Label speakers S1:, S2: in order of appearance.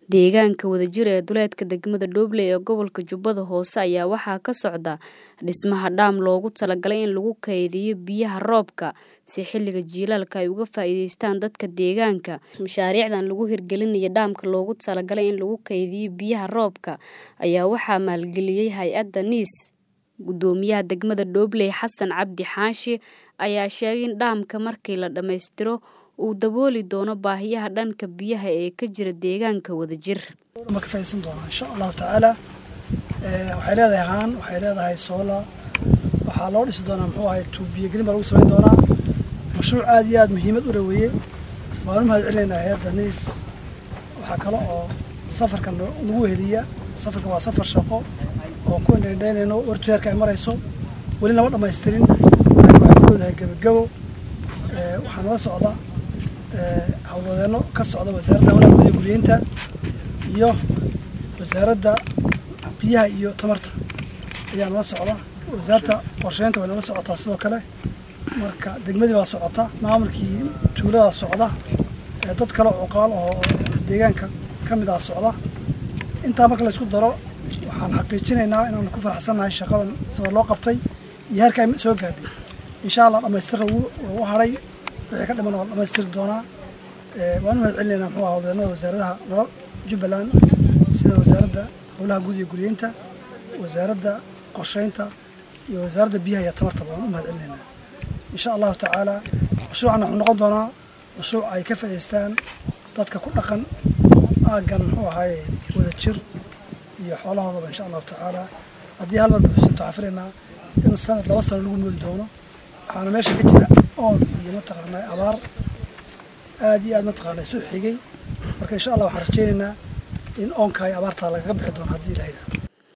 S1: Deegaanka wadajir ee duleedka degmada Dooble ee gobolka Jubbada Hoose ayaa waxaa ka socda dhismaha dam loogu talagalay in lagu kaydiyo biyaha roobka si xilliga jiilaalka ay uga faa'iidaystaan dadka deegaanka. Mashaariicdan lagu hirgelinayo damka loogu talagalay in lagu kaydiyo biyaha roobka ayaa waxaa maalgeliyay hay'adda NIS. Gudoomiyaha degmada Dooble Xasan Cabdi Xaashi ayaa sheegay in damka markii la dhammaystiro uu dabooli doono baahiyaha dhanka biyaha ee ka jira deegaanka wadajir.
S2: ma ka faa'iidaysan doonaa insha allahu tacaala waxay leedahay haan waxay leedahay soola waxaa loo dhisi doonaa muxuu ahay tuubiyo gelin baa lagu samayn doonaa mashruuc aad iyo aad muhiimad u dhaweeye waan u mahad celinaynaa hay'adda niis waxaa kale oo safarkan nagu heliya safarkan waa safar shaqo oo ku indhayndaynayno wartu heerka ay marayso weli lama dhammaystirin laakiin waxay ku dhowdahay gebagabo waxaa nala socda howlwadeenno ka socda wasaaradda hawlaha guud iyo guryeynta iyo wasaaradda biyaha iyo tamarta ayaa nala socda wasaaradda qorsheynta way nala socotaa sidoo kale marka degmadii baa socota maamulkii tuuladaa socda dad kale oo cuqaal oo deegaanka ka mid ah socda intaa marka la isku daro waxaan xaqiijinaynaa inaan ku faraxsannahay shaqadan sida loo qabtay iyo heerka ay soo gaadhay insha allah dhammaystirka wuu haray wixii ka dhiman waa dhammaystiri doonaa waan u mahad celinaynaa muxuu ahaa howlwadeenada wasaaradaha nala jubbaland sida wasaaradda howlaha guud iyo guryeynta wasaaradda qorsheynta iyo wasaaradda biyaha iyo tamarta waan u mahad celinaynaa insha allahu tacaala mashruucan wuxuu noqon doonaa mashruuc ay ka faa'iidaystaan dadka ku dhaqan aaggan muxuu ahaaye wadajir iyo xoolahoodaba insha allahu tacaala haddii hal mar buuxsanto waxaan filaynaa in sanad laba sano lagu moodi doono waxaana meesha ka jira oon iyo mataqaanaa abaar aad iyo aad mataqaanaa isu xigay marka insha allah waxaan rajaynaynaa in oonka ay abaartaa lagaga bixi doono haddii la yidhahdo